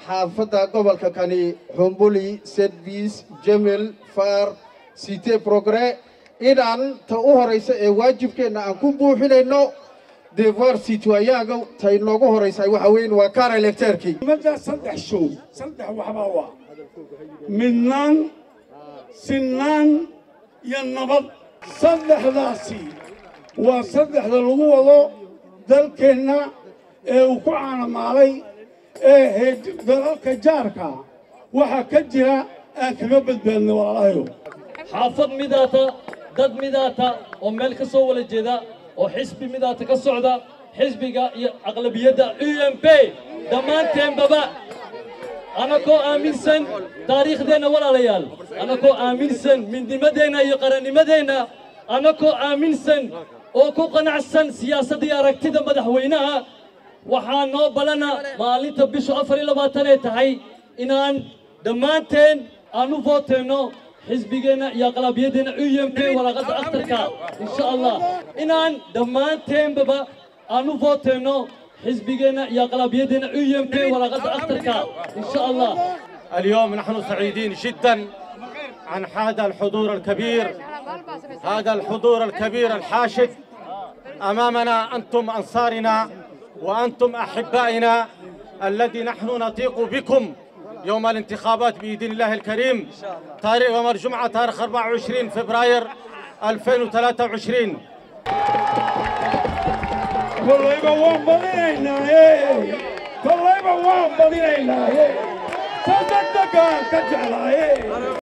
xaafadda gobolka kani xumbuli sedvis jemel far cite progre inaan ta u horaysa ee waajibkeenna aan ku buuxinayno devoir citoyenga ta inoogu horaysa waxa weyn waa kaar electeerkii ummadda saddex show saddex waxbaa waa midnaan sinnaan iyo nabad saddexdaasi waa saddexda lagu wado dalkeenna ee uu ku caanamaalay ee heed dalalka jaarka waxaa ka jira aan kaga badbaadnay walaalahayo xaafad midaata dad midaata oo meel ka soo wada jeeda oo xisbi midaata ka socda xisbiga iyo aqlabiyadda u m p dhammaanteenbaba anakoo aaminsan taariikhdeenna walaalayaal anakoo aaminsan midnimadeenna iyo qarannimadeenna anakoo aaminsan oo ku qanacsan siyaasadda iyo aragtida madaxweynaha waxaa noo ballana maalinta bishu afar iyo labaatan ee tahay inaan dhammaanteen aan u vooteenno xisbigeenna iyo aqlaabiyadeenna u m p waraaqadda akhtarka insha allah inaan dhammaanteenbaba aan u vooteenno حزبنا يا قلبيدنا اي ام بي ورقه اخترك ان شاء الله اليوم نحن سعيدين جدا عن هذا الحضور الكبير هذا الحضور الكبير الحاشد امامنا انتم انصارنا وانتم احبائنا الذي نحن نطيق بكم يوم الانتخابات باذن الله الكريم تاريخ يوم الجمعه تاريخ 24 فبراير 2023 kollayba waan badinaynaaye kollayba waan badinaynaaye sa degdegaan ka jeclaaye